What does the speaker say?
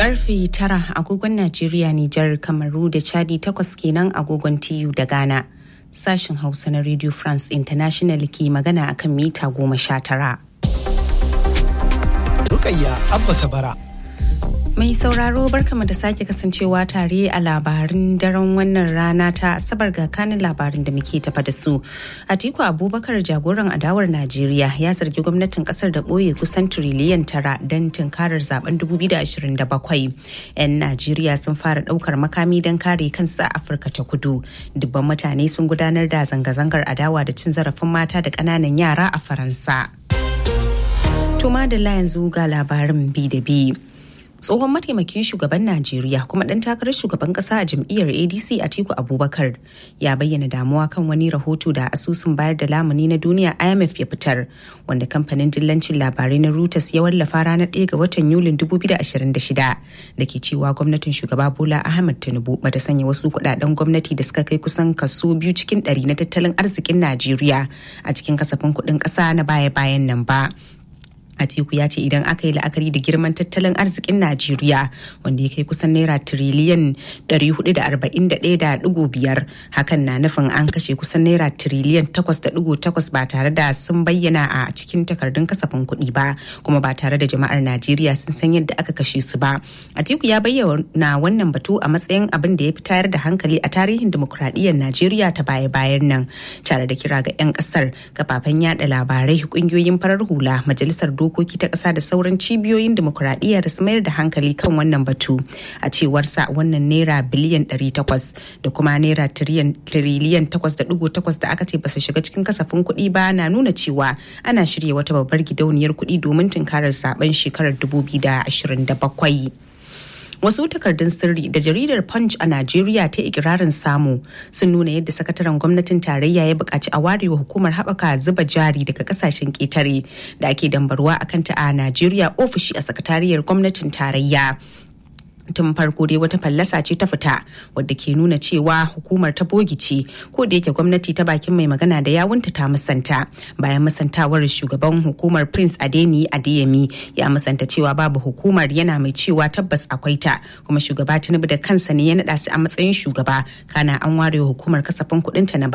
karfe tara agogon Najeriya, Nijar, Kamaru da Chadi takwas kenan agogon TU da Ghana. Sashen Hausa na Radio France International ke magana akan mita goma sha tara. Rukayya Abba Kabara. Mai sauraro barkama da sake kasancewa tare a labarin daren wannan rana ta asabar ga kanin labarin da muke tafa da su. Atiku Abubakar jagoran adawar Najeriya ya zargi gwamnatin kasar da ɓoye kusan tiriliyan tara don tunkarar zaben 2027. 'Yan Najeriya sun fara ɗaukar makami don kare kansu a Afirka ta kudu. Dubban mutane sun gudanar da zanga-zangar adawa da cin zarafin mata da ƙananan yara a Faransa. Tuma da yanzu ga labarin bi da bi. tsohon mataimakin shugaban najeriya kuma ɗan takarar shugaban ƙasa a jam'iyyar adc atiku abubakar ya bayyana damuwa kan wani rahoto da asusun bayar da lamuni na duniya imf ya fitar wanda kamfanin dillancin labarai na reuters ya wallafa ranar 1 ga watan yulin 2026 da ke cewa gwamnatin shugaba bola ahmed tinubu bata sanya wasu kudaden gwamnati da suka kai kusan kaso biyu cikin ɗari na tattalin arzikin najeriya a cikin kasafin kuɗin ƙasa na baya-bayan nan ba Atiku ya ce idan aka yi la'akari da girman tattalin arzikin Najeriya wanda ya kai kusan naira tiriliyan 441.5 hakan na nufin an kashe kusan naira tiriliyan 8.8 ba tare da sun bayyana a cikin takardun kasafin kuɗi ba kuma ba tare da jama'ar Najeriya sun san yadda aka kashe su ba. Atiku ya bayyana wannan batu a matsayin abin da ya fi tayar da hankali a tarihin dimokuraɗiyyar Najeriya ta baya-bayan nan tare da kira ga 'yan ƙasar kafafen yada labarai ƙungiyoyin farar hula majalisar dokoki ta ƙasa da sauran cibiyoyin demokuraɗiyya da su mayar da hankali kan wannan batu a cewarsa wannan naira biliyan 800 da kuma naira tiriliyan 8.8 da aka ce ba su shiga cikin kasafin kuɗi ba na nuna cewa ana shirya wata babbar gidauniyar kuɗi domin tunkarar zaben shekarar 2027. wasu takardun sirri da jaridar punch a najeriya ta ikirarin samu sun nuna yadda sakataren gwamnatin tarayya ya buƙaci a warewa hukumar haɓaka zuba jari daga ƙasashen ƙetare da ake dambarwa a kanta a najeriya ofishi a sakatariyar gwamnatin tarayya tun farko dai wata fallasa ce ta fita wadda ke nuna cewa hukumar ta bogi ce ko da yake gwamnati ta bakin mai magana da yawunta ta musanta bayan musantawar shugaban hukumar prince adeni adeyemi ya musanta cewa babu hukumar yana mai cewa tabbas akwai ta kuma shugaba tinubu da kansa ne ya naɗa su a matsayin shugaba kana an ware hukumar kasafin kuɗinta na